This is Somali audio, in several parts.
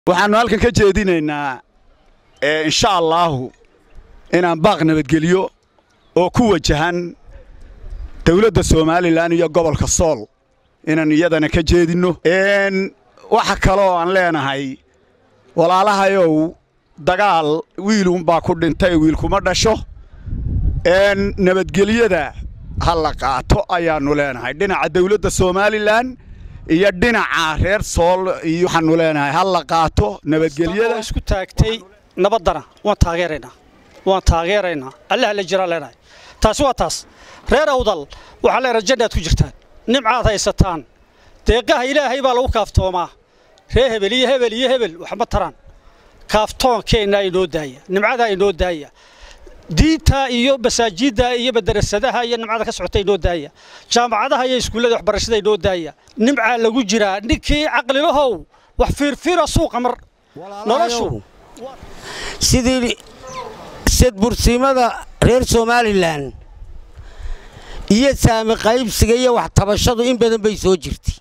waxaannu halkan ka jeedinaynaa insha allaahu inaan baaq nabadgelyo oo ku wajahan dawladda somalilan iyo gobolka sool inaan iyadana ka jeedinno waxa kaloo aan leenahay walaalahayow dagaal wiilunbaa ku dhintay wiilkuma dhasho nabadgelyada ha la qaato ayaannu leenahay dhinaca dawladda somalilan iyo dhinaca reer sool iyo waxaannu leenahay ha la qaato nabadgelyada isku taagtay nabaddana waan taageeraynaa waan taageeraynaa allaha la jiraa leenahay taasi waa taas reer awdal waxaa leenahay jannaad ku jirtaan nimcaad haysataan deeqaha ilaahay baa lagu kaaftoomaa ree hebel iyo hebel iyo hebel waxma taraan kaaftoonkeenna inoo daaya nimcadaa inoo daaya diinta iyo masaajidda iyo madarasadaha iyo nimcada ka socota inoo daaya jaamacadaha iyo iskuullada waxbarashada inoo daaya nimcaa lagu jiraa ninkii caqlilahow wax fiirfiira suuqa mar noloshu sidii sadbursiimada reer somalilan iyo saami qaybsiga iyo wax tabashadu in badan bay soo jirtay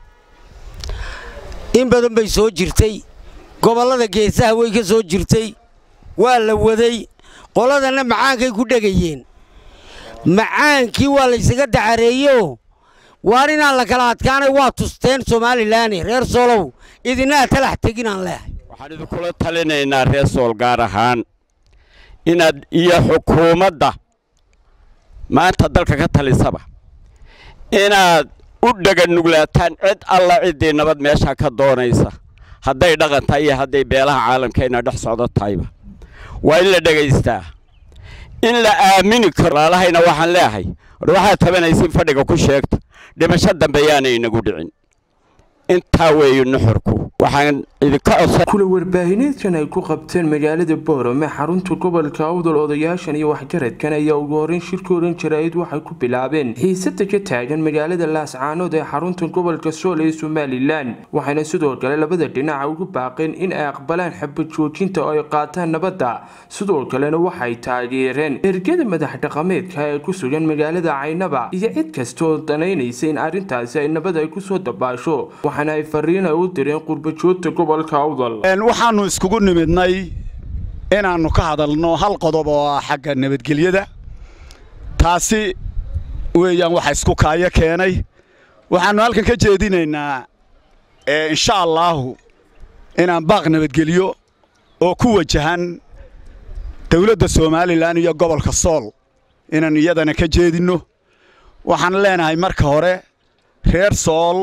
in badan bay soo jirtay gobollada geesaha way ka soo jirtay waa la waday qoladanna macaankay ku dhegayeen macaankii waa laysaga dacareeyeoo waar inaan la kala adkaanay waa tusteen somalilaani reer soolow idinaa talax teginaan leehay waxaan idinkula talinaynaa reer sool gaar ahaan inaad iyo xukuumadda maanta dalka ka talisaba inaad u dhaganuglaataan cid alla ciddii nabad meeshaa ka doonaysa hadday dhaqan tahay iyo hadday beelaha caalamkayna dhex socdo tahayba waa in la dhegaystaa in la aamini karo walaalahayna waxaan leeahay war waxaad tabanaysin fadhiga ku sheegta dhimasho dambe yaana inagu dhicin intaa weeye nuxurku waxaan idinka codsan kula warbaahineedkan ay ku qabteen magaalada boorame xarunta gobolka awdal odayaashan iyo waxgaradkan ayaa ugu horreyn shirkoodan jaraa'id waxay ku bilaabeen xiisada ka taagan magaalada laascaanood ee xarunta gobolka sool ee somalilan waxayna sidoo kale labada dhinaca ugu baaqeen in ay aqbalaan xabad joojinta oo ay qaataan nabadda sidoo kalena waxay taageereen ergada madax dhaqameedka ee ku sugan magaalada caynaba iyo cid kasta oo danaynaysa in arrintaasi ay nabad ay kusoo dabaasho waxaana ay fariin ay u direen qurbajoogta gobolka awdal waxaannu iskugu nimidnay inaannu ka hadalno hal qodob oo ah xagga nabadgelyada taasi weeyaan waxa isku kaayo keenay waxaannu halkan ka jeedinaynaa insha allaahu inaan baaq nabadgelyo oo ku wajahan dawladda somalilan iyo gobolka sool inaan iyadana ka jeedinno waxaan leenahay marka hore reer sool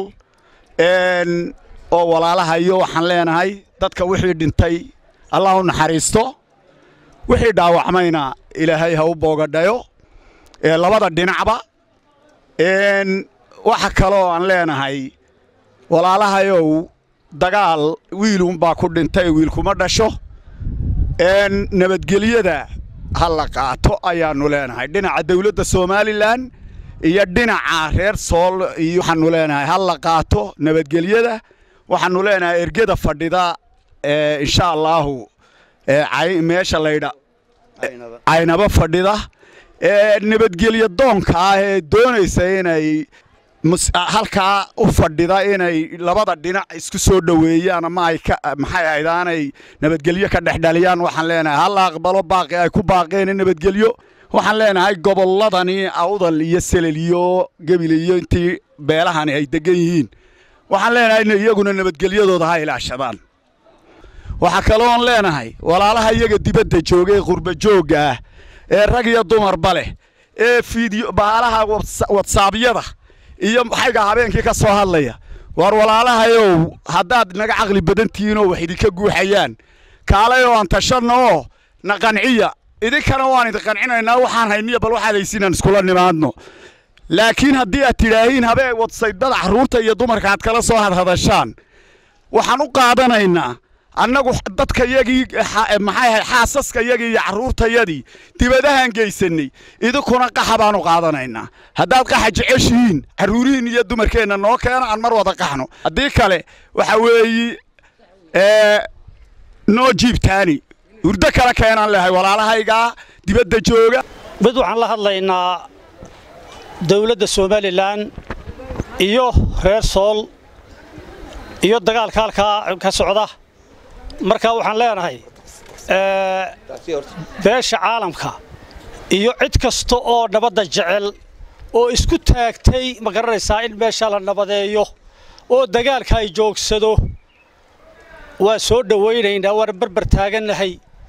oo walaalahayo waxaan leenahay dadka wixii dhintay allah u naxariisto wixii dhaawacmayna ilaahay ha u boogadhayo labada dhinacba waxa kaloo aan leenahay walaalahayow dagaal wiilunbaa ku dhintay wiilkuma dhasho nabadgelyada ha la qaato ayaannu leenahay dhinaca dawladda somalilan iyo dhinaca reer sool iyo waxaannu leenahay ha la qaato nabadgelyada waxaannu leenahay ergeda fadhida insha allaahu meesha laydha caynaba fadhida nabadgelyo doonka ah ee doonaysa inay halkaa u fadhida inay labada dhinac isku soo dhoweeyaan ama ay maxay ahaydaanay nabadgelyo ka dhexdhaliyaan waxaan leenahay ha la aqbalo baaqi ay ku baaqeen nabadgelyo waxaan leenahay gobolladani awdal iyo selel iyo gebile iyo intii beelahani ay degan yihiin waxaan leenahay in iyaguna nabadgelyadooda ha ilaashadaan waxaa kaloon leenahay walaalaha iyaga dibadda jooga ee qurba joogga ah ee rag iyo dumarba leh ee fiidyo baalaha watsaabyada iyo xayga habeenkii ka soo hadlaya waar walaalahayow haddaad naga caqli badan tihiinoo wax idinka guuxayaan kaalay oo aan tashanna oo na qanciya idinkana waan idin qancinaynaa waxaan hayniya bal waxaad haysiinaan iskula nimaadno laakiin haddii aad tidhaahiin habee wadsaydada carruurta iyo dumarka aad kala soo hadhadashaan waxaan u qaadanaynaa annagu dadka yagii maxay ahay xaasaska yagii iyo carruurtayadii dibadahaan geysanay idinkuna qaxa baanu qaadanaynaa haddaad qaxa jeceshihiin carruurihiin iyo dumarkeenna noo keena aan mar wada qaxno haddii kale waxa weeyi noo jiibtaani hurdo kale keenaan lehay walaalahaygaa dibadda jooga mid waxaan la hadlaynaa dawladda somalilan iyo reer sool iyo dagaalka halkaa ka socda marka waxaan leenahay beesha caalamka iyo cid kasta oo nabadda jecel oo isku taagtay ma garanaysaa in meesha la nabadeeyo oo dagaalka ay joogsado waa soo dhowaynaynaa waan barbar taagannahay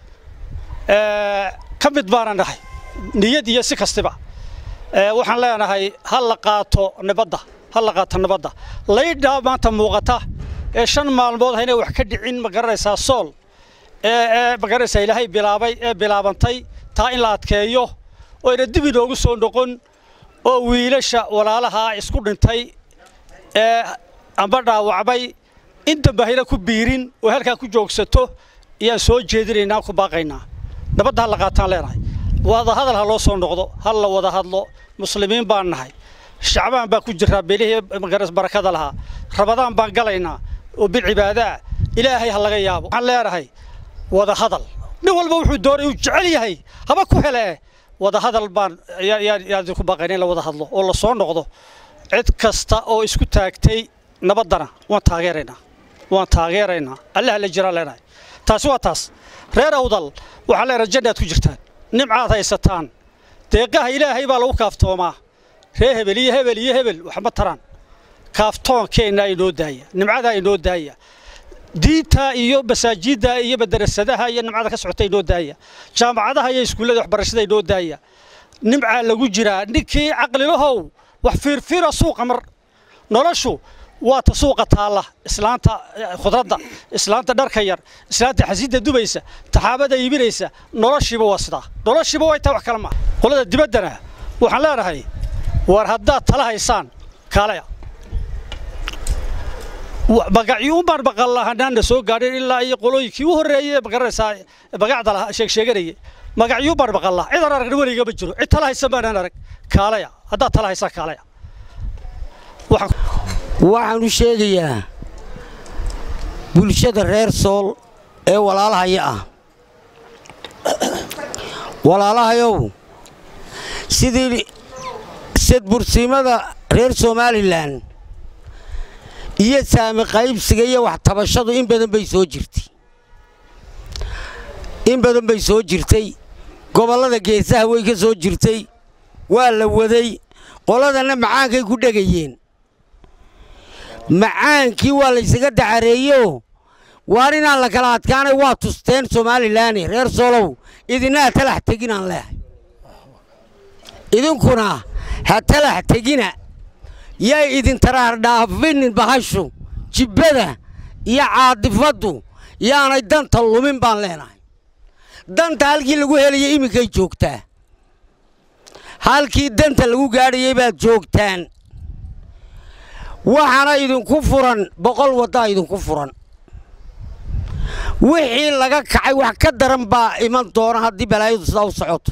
ka mid baana nahay niyad iyo si kastiba waxaan leenahay ha la qaato nabadda ha la qaato nabadda laydhaa maanta muuqata ee shan maalmood ha inay wax ka dhicin ma garanaysaa sool ee ma garanaysaa ilaahay bilaabay ee bilaabantay taa in la adkeeyo oo ayna dib inoogu soo noqon oo wiilasha walaalaha isku dhintay ee amba dhaawacmay in dambe hayna ku biirin oo halkaa ku joogsato ayaan soo jeedinaynaa ku baaqaynaa nabadda ha la qaataan leenahay wadahadal ha loo soo noqdo ha la wada hadlo muslimiin baan nahay shacbaan baa ku jiraa belihii barakada lahaa rabadaan baan galaynaa oo bilcibaadaa ilaahay ha laga yaabo waxaan leenahay wada hadal nin walba wuxuu doonay uu jecel yahay haba ku hele wada hadal baan yaan ku baaqayna in la wada hadlo oo la soo noqdo cid kasta oo isku taagtay nabaddana waan taageeraynaa waan taageeraynaa allaha la jiraan leenahay taasi waa taas reer awdal waxaan leenahay jannaad ku jirtaan nimcaad haysataan deeqaha ilaahay baa lagu kaaftoomaa ree hebel iyo hebel iyo hebel waxma taraan kaaftoonkeenna inoo daaya nimcadaa inoo daaya diinta iyo masaajidda iyo madarasadaha iyo nimcada ka socota inoo daaya jaamacadaha iyo iskuullada waxbarashada inoo daaya nimcaa lagu jiraa ninkii caqlilahow wax fiirfiira suuqa mar noloshu waa ta suuqa taalla islaanta khudradda islaanta dharka yar islaanta xasiidda dubaysa taxaabada iibinaysa noloshiiba waa sidaa noloshiiba way tahay wax kale maaha qolada dibaddana waxaan leenahay war haddaad tala haysaan kaalaya magacyuunbaan maqallahanaan soo gaadhin ilaa iyo qolooyinkii u horreeyey magaranaysaa magacda lahaa sheegsheeganayay magacyuunbaan maqallaa cidaan aragna weliga ma jiro cid tala haysan baanaan arag kaalaya haddaad tala haysaan kaalaya waxaan u sheegayaa bulshada reer sool ee walaalahaya ah walaalahayow sidii sadbursiimada reer somalilan iyo saami qaybsiga iyo wax tabashadu in badan bay soo jirtay in badan bay soo jirtay gobollada geesaha way ka soo jirtay waa la waday qoladanna macaankay ku dhegayeen macaankii waa laysaga dacareeyo waar inaan la kala adkaanay waa tusteen somalilaani reer soolow idinna ha talax teginaan leehay idinkuna ha talax tegina yay idin taraar dhaafinin bahashu jibbada iyo caadifaddu yaanay danta lumin baan leenahay danta halkii lagu helaya iminkay joogtaa halkii danta lagu gaadhayay baad joogtaan waxaana idinku furan boqol waddaa idinku furan wixii laga kacay wax ka daran baa iman doona haddii balaayadu sidaa u socoto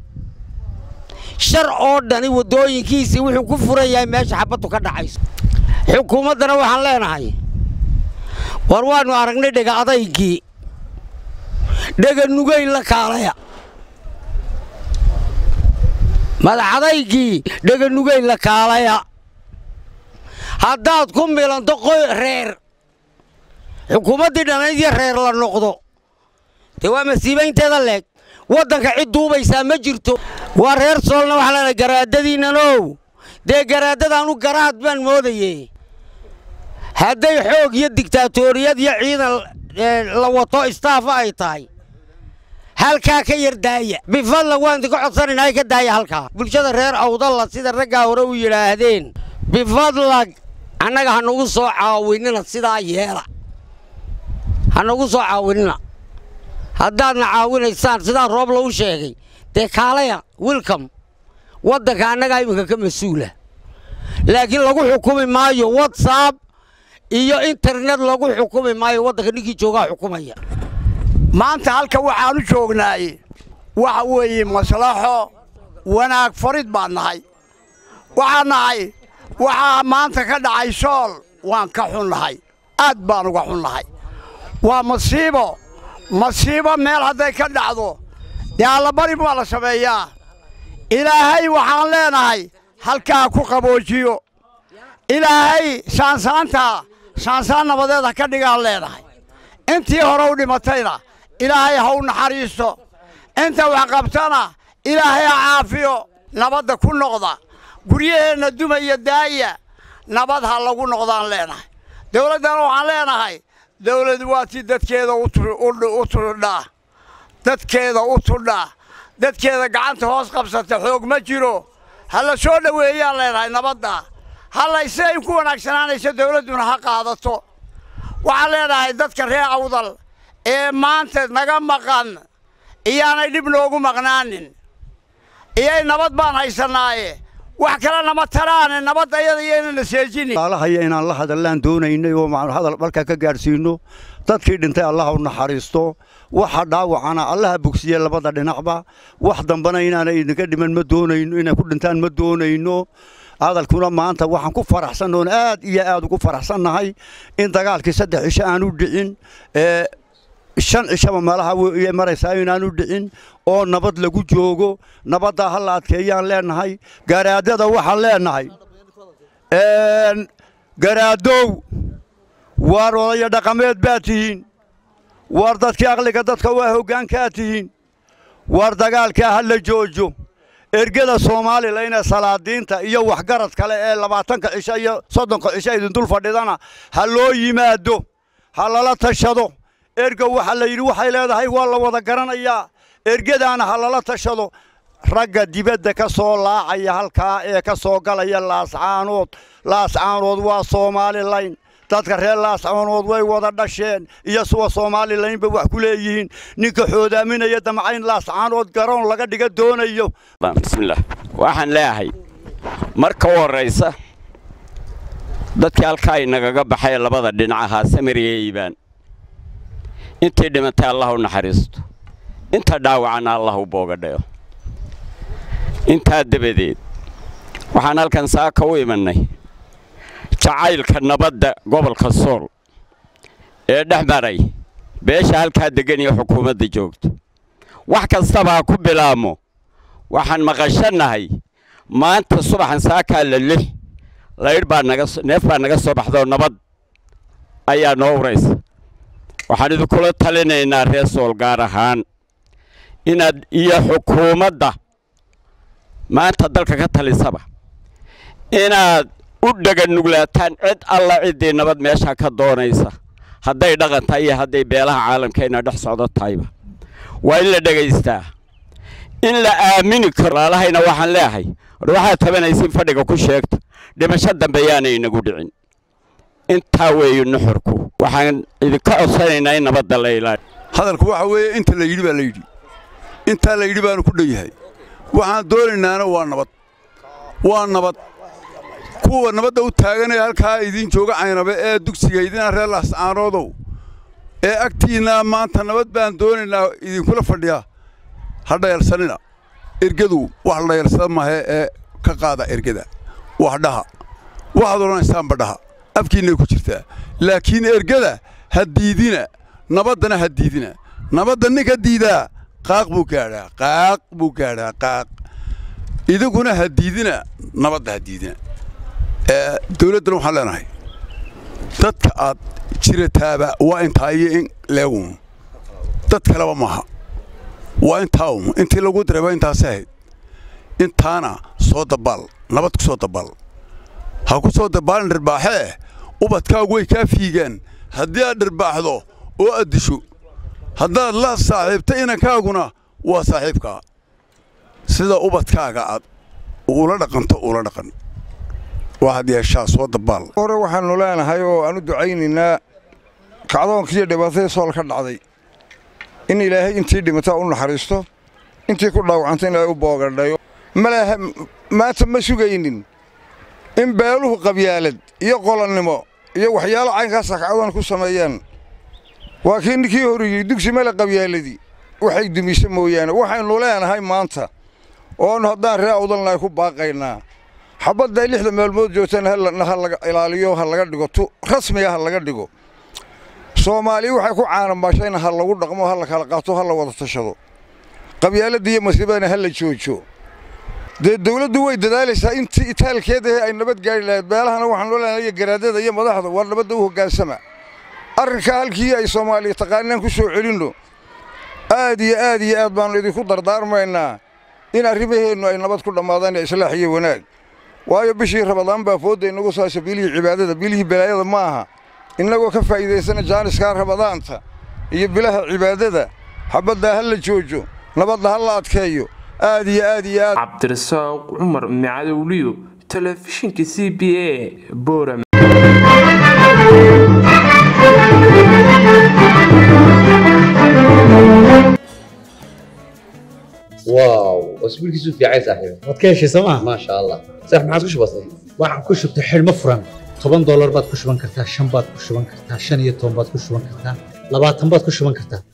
shar oo dhani waddooyinkiisii wuxuu ku furan yahay meesha xabaddu ka dhacayso xukuumaddana waxaan leenahay war waannu aragnay dhega adaygii dhega nugayn la kaalaya madaxadaygii dhega nugayn la kaalaya haddaad ku milanto qoy reer xukuumaddii dhanayd iyo reer la noqdo dee waa masiibaynteeda leeg waddanka cid duubaysaa ma jirto waa reer soolna waxaa leenahay garaadadiinnanow dee garaadadaanu garaad baan moodaye hadday xoog iyo digtaatoriyad iyo ciidan la wato istaafa ay tahay halkaa ka yar daaya bifadla waan idinka codsanaynaa ka daaya halkaa bulshada reer awdalla sida raggaa hore u yidhaahdeen bifadlag annaga ha nagu soo caawinina sidaa yeela ha nagu soo caawinina haddaadna caawinaysaan sidaa roob lagu sheegay dee kaalaya wilcom waddanka annagaa iminka ka mas-uula laakiin lagu xukumi maayo whatsapp iyo internet lagu xukumi maayo waddanka ninkii joogaa xukumaya maanta halka waxaanu joognaay waxa weeye maslaxo wanaag farid baan nahay waxaan nahay waxaa maanta ka dhacay sool waan ka xunnahay aad baan uga xunnahay waa masiibo masiibo meel hadday ka dhacdo dee allabari baa la sameeyaa ilaahay waxaan leenahay halkaa ku qaboojiyo ilaahay saansaantaa saansaan nabadeed ha ka dhigaan leenahay intii hore u dhimatayna ilaahay ha u naxariisto inta wax qabtana ilaahay ha caafiyo nabadda ku noqda guryaheenna dumaya daaya nabad ha lagu noqdaan leenahay dawladdana waxaan leenahay dawladu waa tii dadkeeda u tudhaa dadkeeda u tudhaa dadkeeda gacanta hoos qabsata xoog ma jiro ha la soo dhoweeyaan leenahay nabadda hallay siday ku wanaagsanaanayso dawladduna ha qaadato waxaan leenahay dadka reer awdal ee maanta naga maqan iyaanay dhib noogu maqnaanin iyay nabad baan haysannaaye wax kale nama taraane nabadda iyada iyaynana seejinin alahaya inaan la hadallaan doonaynay oo hadal dhalka ka gaadhsiinno dadkii dhintay allaha u naxariisto waxa dhaawacana allaha bogsiye labada dhinacba wax dambana inaanay idinka dhiman ma doonayno inay ku dhintaan ma doonayno hadalkuna maanta waxaan ku faraxsan oon aad iyo aad ugu faraxsannahay in dagaalkii saddex cisho aanu dhicin ee shan cishaba meelaha way maraysaa inaanu dhicin oo nabad lagu joogo nabaddaa ha la adkeeyaan leenahay garaadada waxaan leenahay garaadow waar odaya dhaqameed baad tihiin waar dadkii aqliga dadka waa hoggaankaad tihiin waar dagaalkaa ha la joojo ergada soomalilan ee salaadiinta iyo waxgarad kale ee labaatanka cisho iyo soddonka cisho idindul fadhidana ha loo yimaado ha lala tashado erga waxaa la yidhi waxay leedahay waa la wada garanayaa ergadaana ha lala tashado ragga dibadda ka soo laacaya halkaa ee ka soo galaya laascaanood laascaanood waa soomalilayn dadka reer laascaanood way wada dhasheen iyo suwa soomalilaynba wax ku leeyihiin ninka xoodaaminaya damcayn laascaanood garoon laga dhiga doonayo bismillaah waxaan leeyahay marka u horraysa dadkii halkaa inagaga baxay labada dhinac ahaa samiriya iibaan intii dhimatay allah u naxariisto inta dhaawacana allah u boogadhayo intaa dabadeed waxaan halkan saaka u imannay jacaylka nabadda gobolka sool ee dhex maray beesha halkaa deggan iyo xukuumadda joogto wax kastaba ha ku bilaabmo waxaan maqashannahay maanta subaxan saakaa la lix laydh baa naga neef baa naga soo baxdaoo nabad ayaa noo uraysa waxaan idinkula talinaynaa reer sool gaar ahaan inaad iyo xukuumadda maanta dalka ka talisaba inaad u dhaganuglaataan cid alla ciddii nabad meesha ka doonaysa hadday dhaqan tahay iyo hadday beelaha caalamkayna dhex socdo tahayba waa in la dhegaystaa in la aamini karo laalahayna waxaan leeyahay war waxaad tabanaysiin fadhiga ku sheegta dhimasho dambe yaanay inagu dhicin intaa weeye nuxurku waxaan idinka codsanaynaa in nabadda la ilaaliyo hadalku waxa weeye inta la yidhi baa la yidhi intaa la yidhi baanu ku dhan yahay waxaan doonaynaana waa nabad waa nabad kuwa nabadda u taaganee halkaa idiin jooga caynabe ee dugsiga idina reer laascaanoodow ee agtiinna maanta nabad baan doonaynaa idinkula fadhiya ha dhayalsanina ergadu wax la dhayalsada mahe ee ka qaada ergada wax dhaha waxaad odhanaysaanba dhaha afkiinnay ku jirtaa laakiin ergada ha diidina nabaddana ha diidina nabadda ninka diidaa qaaq buu gaadhaa qaaq buu gaadhaa qaaq idinkuna ha diidina nabadda ha diidina dawladdana waxaan leenahay dadka aad jirataaba waa intaa iyo in leegun dad kaleba maaha waa intaa un intii lagu diray waa intaasi ahayd intaana soo dabaal nabad ku soo dabaal ha ku soo dabaalin dhirbaaxee ubadkaagu way kaa fiigaan haddii aad dhirbaaxdo oo aad disho haddaad la saaxiibta inankaaguna waa saaxiibkaa sida ubadkaaga aad ula dhaqanto ula dhaqan waxaad yeeshaa soo dabaal hore waxaannu leenahay oo aan u ducaynaynaa kacdoonkiiyo dhibaatadii sool ka dhacday in ilaahay intii dhimataa u naxariisto intii ku dhaawacanta in ilaahay u boogadhayo malaha maanta ma sugaynin in beeluhu qabyaalad iyo qolonnimo iyo waxyaalo caynkaasa kacdoon ku sameeyaan waa kii ninkii horiyey dugsi male qabyaaladii waxay dumise mooyaane waxaynu leenahay maanta oonu haddaan ree awdalnahay ku baaqaynaa xabadday lixda maalmood joogtana ha laga ilaaliyo ha laga dhigo tu rasmiga ha laga dhigo soomaaliya waxay ku caanamaashayna ha lagu dhaqmo ha la kala qaato ha la wada tashado qabyaaladda iyo masiibadana ha la joojo dee dawladdu way dadaalaysaa intii itaalkeedahe ay nabad gaari lahayd beelahana waxaan loo leenahay garaadada iyo madaxda war nabadda u hoggaansama arrinka halkii ay soomaaliya taqaanaan ku soo celinno aad iyo aad iyo aad baannu idinku dardaarmaynaa in arrimaheennu ay nabad ku dhammaadaan ee islaax iyo wanaag waayo bishii rabadaan baa foodda inagu saasha bilihii cibaadada bilihii balaayada ma aha innagoo ka faa'iidaysana jaaniskaa rabadaanta iyo bilaha cibaadada xabaddaa ha la joojo nabadda ha la adkeeyo aad iyo aad iyo aad cabdirasaaq cumar macadowliyo telefishinka c b a boram واو اسبوع كيسو في عايز صاحبي waad ka heshay sooma ما شاء الله صح ما عادش بسيط waxaan ku shubtay xidhmo furan toban doolar baad ku shuban kartaa shan baad ku shuban kartaa shan iyo toban baad ku shuban kartaa labaatan baad ku shuban kartaa